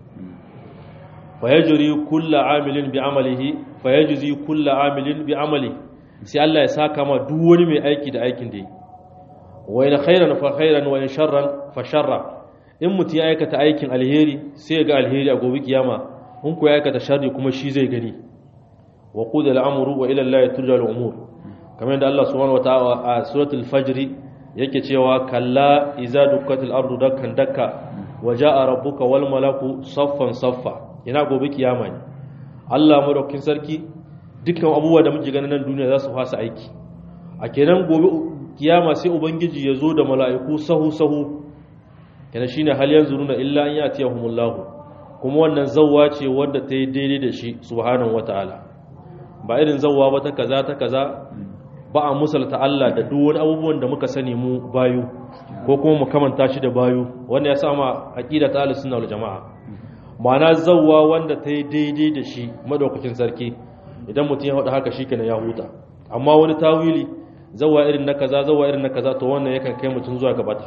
fayajri kullu amilin bi amalihi fayajzi kullu amilin bi amalihi sai Allah ya saka ma duk wani mai aiki da aikin da yi wa in khairan fa khairan wa in sharran fa sharra in mutum ya aikata aikin alheri sai ya ga alheri a gobe kiyama in ku ya aikata sharri kuma shi zai gani wa qudil amru wa ila Allah turja al umur kamar yadda Allah subhanahu wa ta'ala a suratul fajr yake cewa kalla iza dukkatil ardu dakkan dakka wa jaa rabbuka wal malaku saffan saffa ina gobe kiyama ne Allah madaukakin sarki dukkan abubuwa da muke ganin nan duniya za su fasa aiki a kenan gobe kiyama sai ubangiji ya zo da mala'iku sahu sahu kenan shine hal yanzu nuna illa an yatiyahumullahu kuma wannan zawwa ce wadda ta yi daidai da shi subhanahu wataala ba irin zawwa ba ta kaza ta kaza ba a musalta Allah da duk wani abubuwan da muka sani mu bayu ko kuma mu kamanta shi da bayu wanda ya sama aqida ta ahlus sunna wal jamaa ma'ana zawwa wanda ta yi daidai da shi madaukakin sarki idan mutum ya haɗa haka shikenan ya huta amma wani tawili zawa irin na kaza zawa irin na kaza to wannan yakan kai mutum zuwa gabata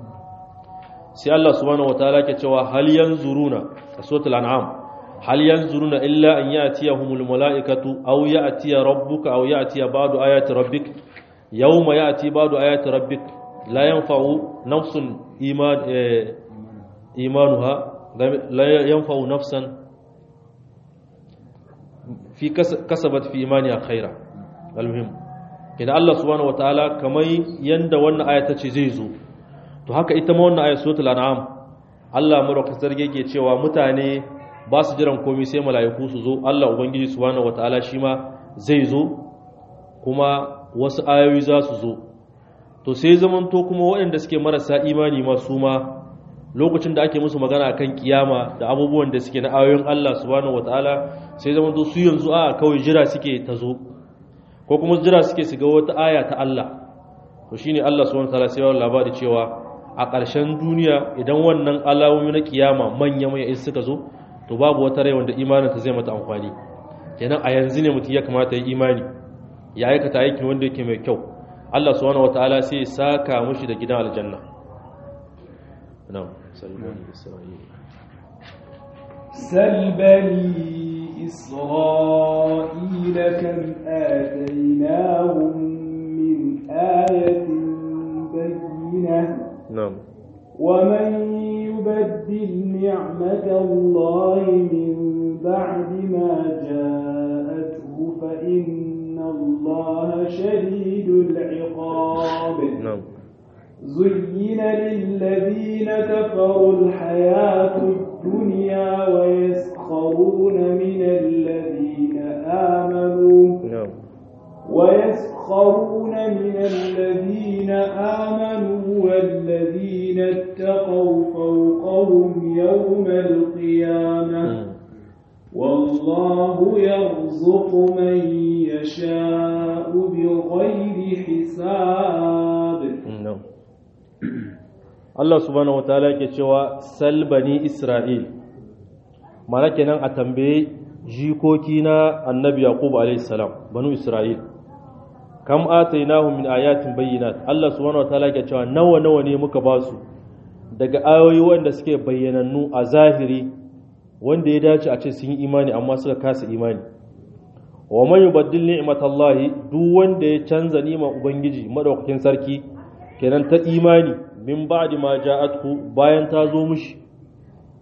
sai Allah subhanahu wataala ke cewa hal yanzuruna a suratul an'am hal yanzuruna illa an ya'tiyahumul malaikatu aw ya'tiya rabbuka aw ya'tiya ba'du ayati rabbik yawma ya'ti ba'du ayati rabbik la yanfa'u nafsun iman imanuha la yanfa'u nafsan fi kasabat fi imaniya khaira almuhim kina Allah subhanahu wataala kamar yanda wannan aya tace zai zo to haka ita ma wannan aya suratul an'am Allah madaukakin sarki yake cewa mutane ba su jiran komai sai mala'iku su zo Allah ubangiji subhanahu wataala shi ma zai zo kuma wasu ayoyi za su zo to sai zamanto kuma waɗanda suke marasa imani ma su ma lokacin da ake musu magana akan kiyama da abubuwan da suke na ayoyin Allah subhanahu wataala sai zama su yanzu a kawai jira suke ta zo ko kuma jira suke su ga wata aya ta Allah to shine Allah subhanahu wataala sai ya labari cewa a ƙarshen duniya idan wannan alamomi na kiyama manya manya suka zo to babu wata rai wanda imanin ta zai mata amfani kenan a yanzu ne mutum ya kamata ya imani ya aikata aikin wanda yake mai kyau Allah subhanahu wataala sai ya saka mushi da gidan aljanna نعم سل بني إسرائيل سل بني إسرائيل كم آتيناهم من آية بينة نعم ومن يبدل نعمة الله من بعد ما جاءته فإن الله شديد العقاب نعم زين للذين كفروا الحياة الدنيا ويسخرون من الذين آمنوا نعم ويسخرون من الذين آمنوا والذين اتقوا فوقهم يوم القيامة والله يرزق من يشاء بغير حساب نعم Allah subhanahu wataala yake cewa sal bani Isra'il mana kenan a tambaye jikoki na annabi Yaqub alayhi salam banu Isra'il kam atainahum min ayatin bayyinat Allah subhanahu wataala yake cewa nawa nawa ne muka ba su daga ayoyi wanda suke bayyanannu a zahiri wanda ya dace a ce sun yi imani amma suka kasa imani wa man yubaddil ni'matallahi duk wanda ya canza ni'mar ubangiji madaukakin sarki kenan ta imani min ba'di ma ja'athu bayan ta zo mushi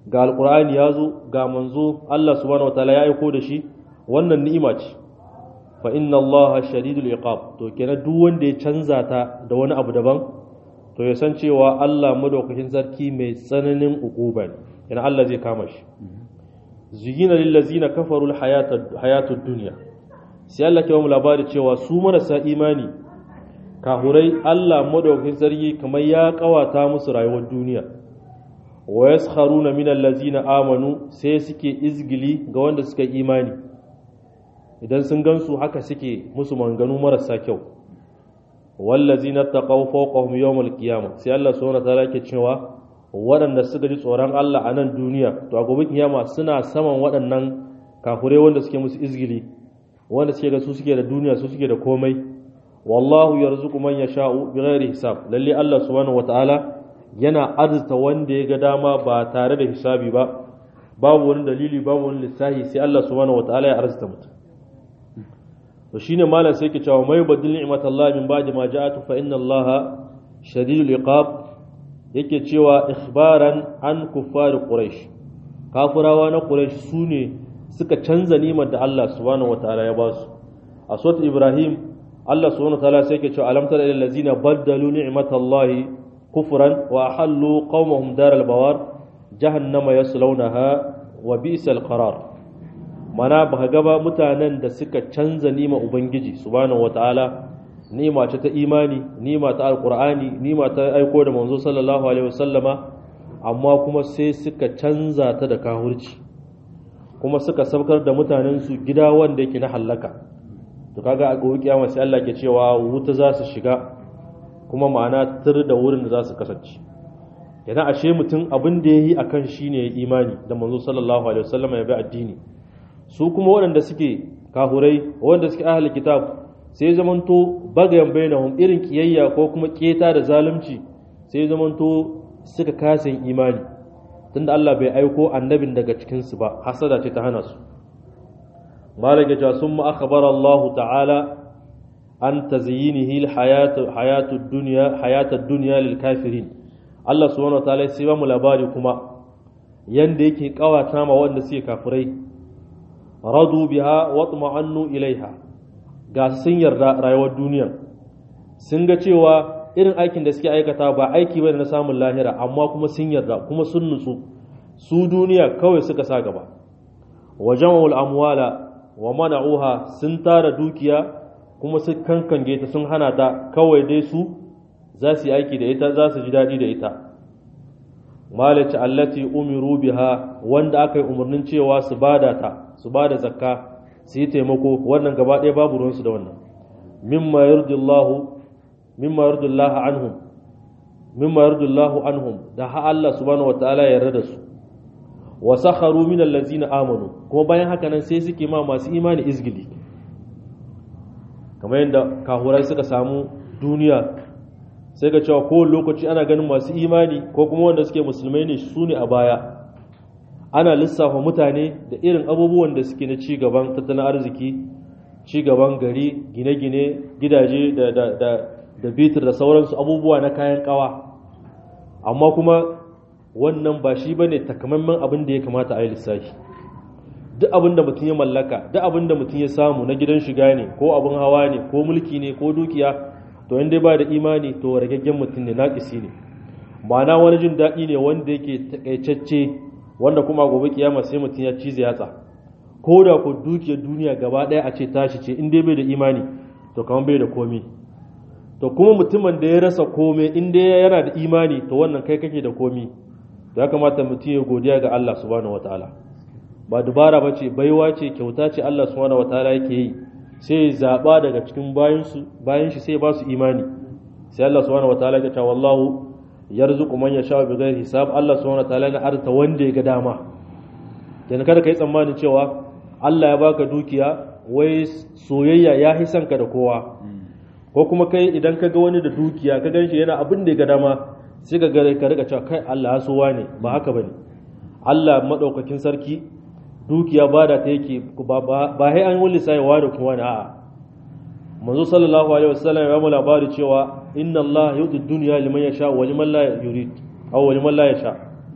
ga alqur'ani ya zo ga manzo Allah subhanahu wataala ya aiko da shi wannan ni'ima ce fa inna Allah shadidul iqab to kenan duk wanda ya canza ta da wani abu daban to ya san cewa Allah madaukakin sarki mai tsananin uquba ne yana Allah zai kama shi zuyina lil ladzina kafaru al hayatud dunya sai Allah ke ba mu labari cewa su marasa imani kahurai Allah madaukakin sarki kamar ya kawata musu rayuwar duniya wa yaskharuna min allazina amanu sai suke izgili ga wanda suka imani idan sun gansu haka suke musu manganu marasa kyau wallazina taqaw fawqahum yawmal qiyamah sai Allah subhanahu wataala yake cewa waɗanda suka ji tsoron Allah a nan duniya to a gobe kiyama suna saman waɗannan kafurai wanda suke musu izgili wanda suke ga su suke da duniya su suke da komai wallahu yarzuqu man yasha'u bighairi hisab lalle Allah subhanahu wataala yana arzuta wanda ya ga dama ba tare da hisabi ba babu wani dalili babu wani lissahi sai Allah subhanahu wataala ya arzuta mutum to shine malam sai yake cewa mai badil ni'matallahi min ba'di ma ja'atu fa inna Allaha shadidul iqab yake cewa ikhbaran an kuffar quraish kafirawa na quraish sune suka canza nimar da Allah subhanahu wataala ya ba su a surat ibrahim Allah subhanahu wataala sai yake cewa alam tara ilal ladzina baddalu ni'matallahi kufran wa ahallu qaumahum daral bawar jahannama yaslawnaha wa bi'sal qarar mana ba ga ba mutanen da suka canza nima ubangiji subhanahu wataala nima ce ta imani nima ta alqur'ani nima ta aiko da manzo sallallahu alaihi wasallama amma kuma sai suka canza ta da kahurci kuma suka saukar da mutanen su gida wanda yake na hallaka to kaga a gobe kiyama sai Allah ke cewa wuta za su shiga kuma ma'ana tur da wurin da za su kasance yana ashe mutum abin da yayi akan shine imani da manzo sallallahu alaihi wasallama ya bi addini su kuma waɗanda suke kahurai waɗanda suke ahli kitab sai zamanto bagayen bainahum irin kiyayya ko kuma keta da zalunci sai zamanto suka kasa imani tunda Allah bai aiko annabin daga cikin su ba hasada ce ta hana su malaka ja summa akhbara Allah ta'ala an tazyinihi alhayatu hayatud dunya hayatud dunya lil kafirin Allah subhanahu wa ta'ala sai ba mu labari kuma yanda yake kawata ma wanda suke kafirai radu biha watma'annu ilaiha ga sun yarda rayuwar duniya sun ga cewa irin aikin da suke aikata ba aiki bane na samun lahira amma kuma sun yarda kuma sun nutsu su duniya kawai suka sa gaba wa jama'ul amwala wa mana'uha sun tara dukiya kuma su kankange ta sun hana ta kawai dai su za su yi aiki da ita za su ji daɗi da ita malaci allati umiru biha wanda aka yi umarnin cewa su bada ta su bada zakka su yi taimako wannan gaba ɗaya babu ruwansu da wannan mimma yardillahu mimma yardillahu anhum mimma yardillahu anhum da ha Allah subhanahu wataala ya yarda da su wa sakharu min allazina amanu kuma bayan haka nan sai suke ma masu imani izgili kamar yadda kahurai suka samu duniya sai ga cewa kowane lokaci ana ganin masu imani ko kuma wanda suke musulmai ne su ne a baya ana lissafa mutane da irin abubuwan da suke na ci gaban tattalin arziki ci gaban gari gine-gine gidaje da, da, da, da bitir da sauransu abubuwa na kayan kawa amma kuma wannan ba shi ba ne takamaiman abin da ya kamata a yi lissafi duk abin da mutum ya mallaka duk abin da mutum ya samu na gidan shiga ne ko abin hawa ne ko mulki ne ko dukiya to in dai ba da imani to ragaggen mutum ne naƙisi ne ma'ana wani jin daɗi ne wanda yake takaitacce wanda kuma gobe kiyama sai mutum ya cize yatsa ko da ko dukiyar duniya gaba ɗaya a ce tashi ce in dai bai da imani to kamar bai da komi to kuma mutumin da ya rasa komai in dai yana da imani to wannan kai kake da komi ya kamata mutum ya godiya ga Allah subhanahu wataala ba dubara ba ce baiwa ce kyauta ce Allah subhanahu wataala yake yi sai zaɓa daga cikin bayan shi sai ba su imani sai Allah subhanahu wataala ya ce wallahu yarzuqu man yasha bi ghairi hisab Allah subhanahu wataala na arta wanda ya ga dama dan kada kai tsammanin cewa Allah ya baka dukiya wai soyayya ya hisan ka da kowa ko kuma kai idan ka ga wani da dukiya ka ganshi yana abin da ya ga dama sai ka ga ka riga cewa kai Allah ya so ne ba haka bane Allah madaukakin sarki dukiya ba da ta yake ba hai an wuli sai wa da kuma a'a manzo sallallahu alaihi wasallam ya mu labari cewa inna Allah yuti dunya liman yasha wa liman la yurid aw liman la yasha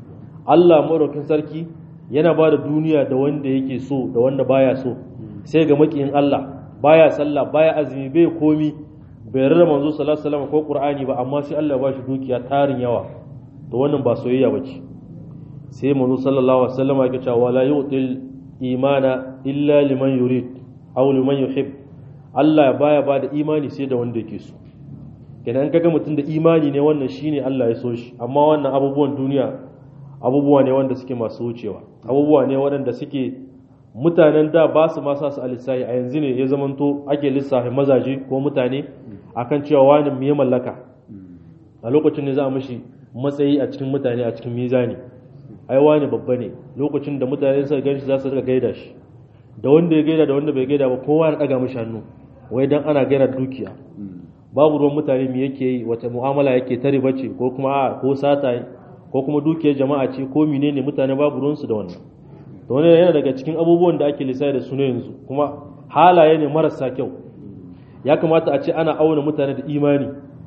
Allah madaukin sarki yana ba da duniya da wanda yake so da wanda baya so sai ga makiyin Allah baya sallah baya azumi bai komi bai rarra manzo sallallahu alaihi wasallam ko qur'ani ba amma sai Allah ya bashi dukiya tarin yawa to wannan ba soyayya bace sai manzo sallallahu alaihi wasallam yake cewa la yu'til imana illa liman yurid aw liman yuhib Allah baya ba da imani sai da wanda yake so kenan kaga mutum da imani ne wannan shine Allah ya so shi amma wannan abubuwan duniya abubuwa ne wanda suke masu wucewa abubuwa ne waɗanda suke mutanen da ba su masa su alisahi a yanzu ne ya zamanto ake lissafi mazaje ko mutane akan cewa wani mu ya mallaka a lokacin ne za a mishi matsayi a cikin mutane a cikin mizani ai wani babba ne lokacin da mutane suka gan shi za su rika gaida shi da wanda ya gaida da wanda bai gaida ba kowa ya daga mishi hannu wai dan ana gaida dukiya babu ruwan mutane me yake yi wata mu'amala yake ta riba ce ko kuma a ko sata ko kuma dukiyar jama'a ce ko menene mutane babu ruwansu da wannan to wannan yana daga cikin abubuwan da ake lissafi da su ne yanzu kuma halaye ne marasa kyau ya kamata a ce ana auna mutane da imani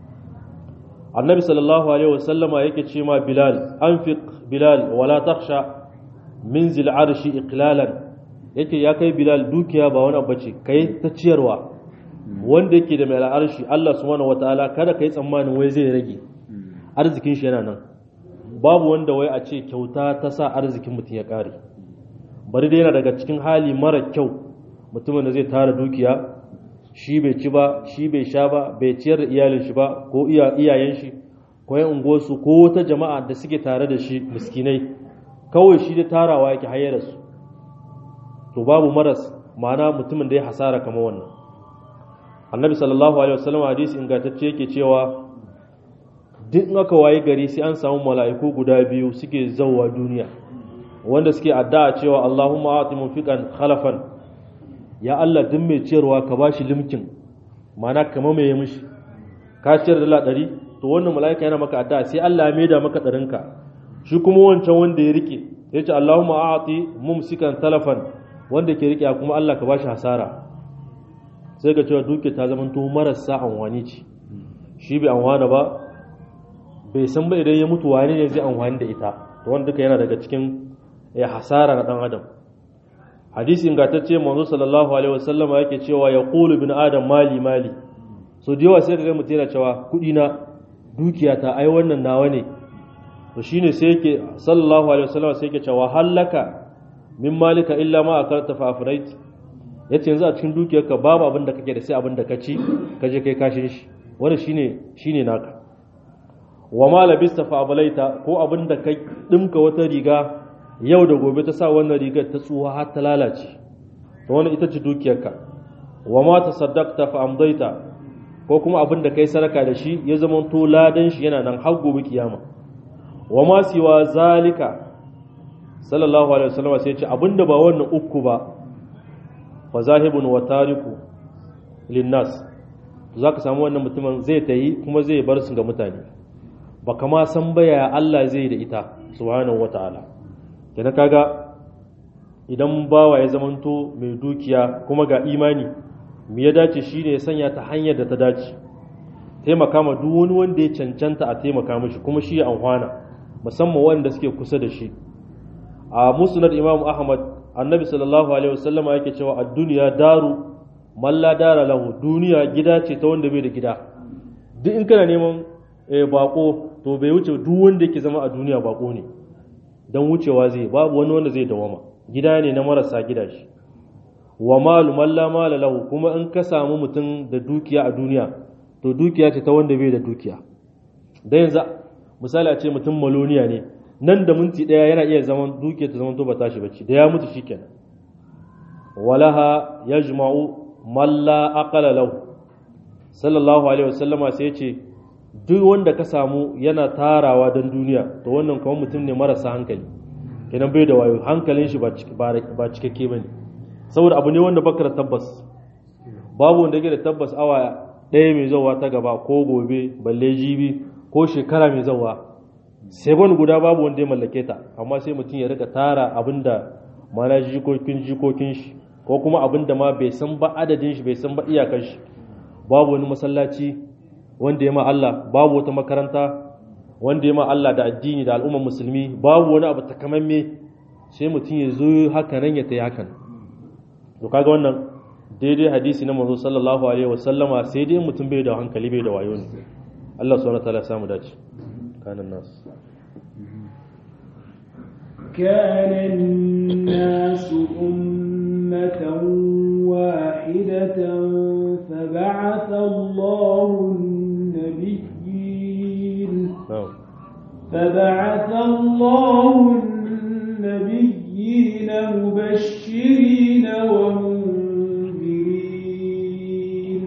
annabi sallallahu alaihi wasallama yake ce ma bilal anfiq bilal wala takhsha min zil arshi iqlalan yake ya kai bilal dukiya ba wani abu ce kai ta ciyarwa wanda yake da mai al'arshi Allah subhanahu wataala kada kai tsammanin wai zai rage arzikin shi yana nan babu wanda wai a ce kyauta ta sa arzikin mutum ya kare bari dai yana daga cikin hali mara kyau mutumin da zai tara dukiya shi bai ci ba shi bai sha ba bai ciyar da iyalin shi ba ko iyayen shi ko yan unguwarsu ko wata jama'a da suke tare da shi miskinai kawai shi da tarawa yake hayyar su to babu maras ma'ana mutumin da ya hasara kamar wannan annabi sallallahu alaihi wasallam hadisi ingantacce yake cewa duk aka waye gari sai an samu mala'iku guda biyu suke zauwa duniya wanda suke addu'a cewa Allahumma ati munfiqan khalafan ya Allah duk mai ciyarwa ka bashi limkin mana kama mai mishi ka ciyar da ɗari to wannan mala'ika yana maka addu'a sai Allah ya maida maka ɗarinka shi kuma wancan wanda ya rike ya ce Allahumma ati mumsikan talafan wanda ke rike kuma Allah ka bashi hasara sai ga cewa duke ta zama to marasa anwani ce shi bai anwana ba bai san ba idan ya mutu wani ne zai anwani da ita to wanda duka yana daga cikin ya hasara na dan adam hadisi ingantacce manzo sallallahu alaihi wasallam yake cewa ya qulu bin adam mali mali so da yawa sai ka ga mutum yana cewa kudi na dukiya ta ai wannan nawa ne to shine sai yake sallallahu alaihi wasallam sai yake cewa hallaka min malika illa ma akalta fa afrait yace yanzu a cikin dukiyarka babu abin da kake da sai abin da ka ci ka je kai kashin shi wannan shine shine naka wa ma labista fa ablaita ko abin da ka dimka wata riga yau da gobe ta sa wannan rigar ta tsuwa har ta lalace to wannan ita ce dukiyarka wa ma tasaddaqta fa amdaita ko kuma abin da kai saraka da shi ya zama to ladan shi yana nan har gobe kiyama wa ma siwa zalika sallallahu alaihi wasallam sai ya ce abinda ba wannan uku ba fa zahibun wa tariku linnas zaka samu wannan mutumin zai tayi kuma zai bar su ga mutane ba kama san baya Allah zai da ita subhanahu wataala kenan kaga idan bawa ya zamanto mai dukiya kuma ga imani me ya dace shine ya sanya ta hanyar da ta dace taimaka ma duk wani wanda ya cancanta a taimaka mishi kuma shi ya amfana musamman wanda suke kusa da shi a musnad imam ahmad annabi sallallahu alaihi wasallama yake cewa ad-dunya daru man la dara lahu duniya gida ce ta wanda bai da gida duk in kana neman bako to bai wuce duk wanda yake zama a duniya bako ne dan wucewa zai babu wani wanda zai dawama gida ne na marasa gida shi wa malu man la mala lahu kuma in ka samu mutum da dukiya a duniya to dukiya ce ta wanda bai da dukiya dan yanzu misali a ce mutum maloniya ne nan da minti daya yana iya zaman dukiya ta zaman to ba tashi bacci da ya mutu shikenan walaha yajma'u man la aqala lahu sallallahu alaihi wasallama sai ya ce duk wanda ka samu yana tarawa don duniya to wannan kawai mutum ne marasa hankali kenan bai da wayo hankalin shi ba cikakke ba ne saboda abu ne wanda baka da tabbas babu wanda yake da tabbas awa ɗaya mai zauwa ta gaba ko gobe balle jibi ko shekara mai zauwa sebon guda babu wanda ya mallake ta amma sai mutum ya rika tara abin da mana jikokin jikokin shi ko kuma abin da ma bai san ba adadin shi bai san ba iyakar shi babu wani masallaci wanda ya ma Allah babu wata makaranta wanda ya ma Allah da addini da al'ummar musulmi babu wani abu takamamme sai mutum ya zo haka nan ya tayi hakan to kaga wannan daidai hadisi na manzo sallallahu alaihi wasallama sai dai mutum bai da hankali bai da wayo ne Allah subhanahu wataala ya samu dace kanan nas كان الناس أمة واحدة فبعث الله النبيين na'am فبعث الله النبيين مبشرين ومنذرين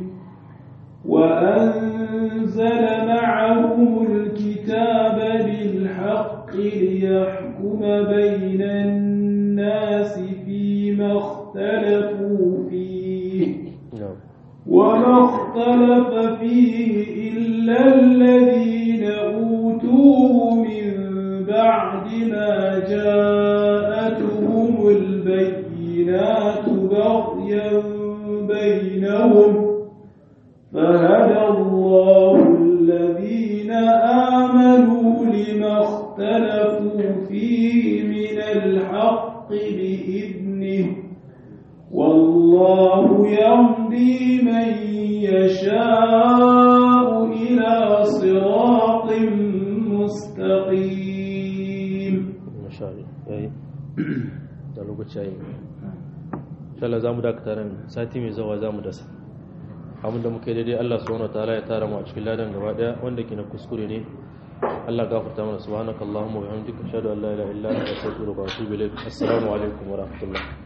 وأنزل معهم الكتاب بالحق ليحكم بين الناس فيما اختلفوا فيه na'am وما اختلف فيه إلا الذين أوتوه من بعد ما جاءتهم البينات بغيا بينهم فهدى الله الذين آمنوا لما اختلفوا فيه من الحق بإذنه والله يهدي من يشاء إلى صراط مستقيم masha Allah yayi da lokaci yayi insha Allah zamu dakata nan sati mai zawa zamu dasa abin da muke daidai Allah subhanahu wataala ya tara mu a cikin ladan gaba daya wanda ke na kuskure ne Allah gafarta mana subhanakallahumma wa bihamdika ashhadu an la ilaha illa anta astaghfiruka wa atubu ilaik assalamu alaikum wa rahmatullah